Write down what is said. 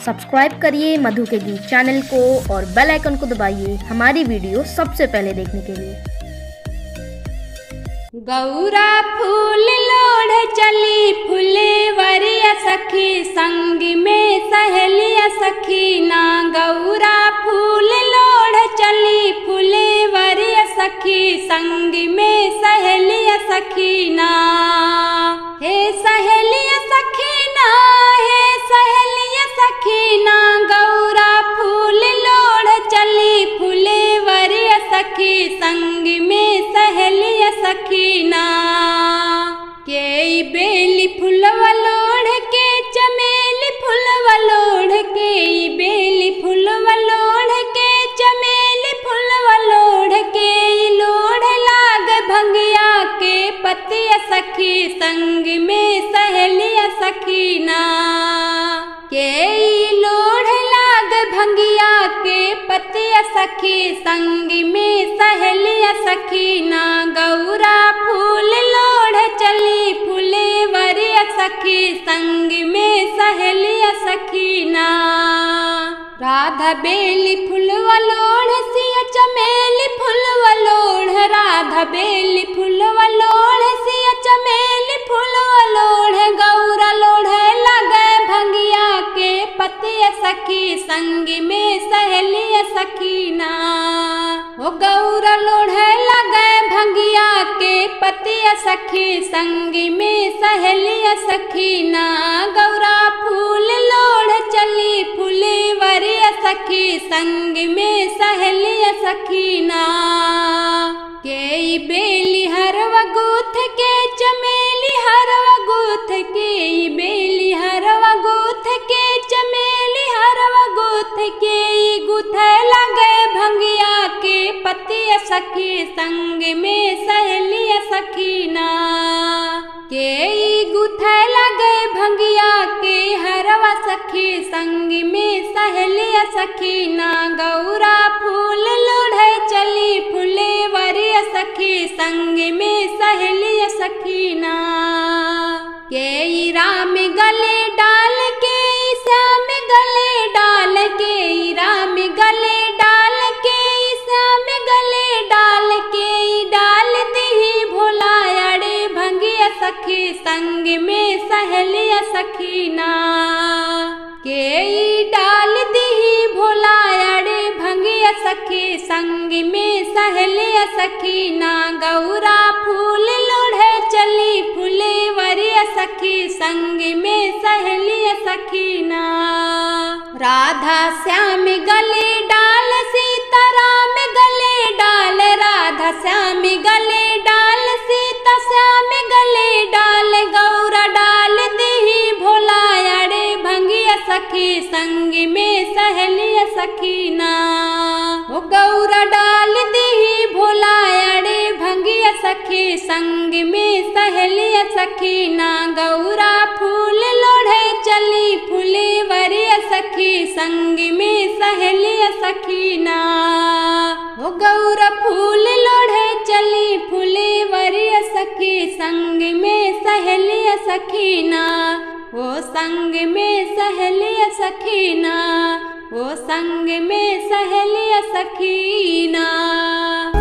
subscribe करिए मधु के गीत चैनल को और बेल आइकन को दबाइए हमारी वीडियो सबसे पहले देखने के लिए गौरा फूल लोढ़ चली फूले वरिया सखी संग में सहेलिया सखी ना गौरा फूल लोढ़ चली फूले वरिया सखी संग में सहेलिया सखी ना हे सहेलिया सखी ना हे सहेलिया सखी ना गौरा फूल लोढ़ चली फूले वरिया सखी संग में सहेलिया सखीना के ई बेली फुलवा लोढ़ के चमेली फुलवा लोढ़ के ई बेली फुलवा लोढ़ के चमेली फुलवा लोढ़ के ई लोढ़ लाग भंगिया के पतिया सखी संग में सहेलिया सखीना के ई लोढ़ लाग भंगिया के पतिया सखी संग में सहेलिया सखीना गौरा फूल लोढ़ चली फूले वरिया सखी संग में सहेलिया सखीना राधा बेली फुलवा लोढ़ सिया चमेली फुलवा लोढ़ राधा बेली फुलवा लोढ़ सिया चमेली फुलवा लोढ़ गौरा लोढ़ लगे भंगिया के पतिया सखी संग में सहेलिया सखीना ओ गौरा लोढ़ लगे भंगिया के पतिया सखी संग में सहेलिया सखीना गौरा फूल लोढ़ चली फूले वरिया सखी संग में सहेलिया सखीना के ई बेली हरवा गूथ के चमेली हरवा गूथ के ई बेली हरवा गूथ के चमेली हरवा गूथ के ई गुथ लगे भंगिया के पतिया सखी संग में सहेलिया सखीना के ई गुथ लगे भंगिया के हरवा सखी संग में सहेलिया सखीना गौरा फूल लोढ़े चली फूले वरिया सखी संग में सहेलिया सखीना के ई राम गले डाल के ई श्याम गले डाल के ई राम गले डाल के ई श्याम गले डाल के ई डाल दही भोला अड़े भंगिया सखी संग में सहेलिया सखीना के ई डाल दही भोला अड़े भंगिया सखी संग में सहेलिया सखीना गौरा फूल लोढ़े चली फूले वरिया सखी संग में सहेलिया सखीना राधा श्याम गले डाल सीता राम गले डाल राधा श्याम गले डाल सीता श्याम गले डाल गौरा डाल दही भोला अड़े भंगिया सखी संग में सहेलिया सखीना ओ गौरा डाल दही भोला अड़े भंगिया सखी संग में सहेलिया सखीना गौरा फूल लोढ़े चली फूले वरिया सखी संग में सहेलिया सखीना ओ गौरा फूल लोढ़े चली फूले वरिया सखी संग में सहेलिया सखीना ओ संग में सहेलिया सखीना ओ संग में सहेलिया सखीना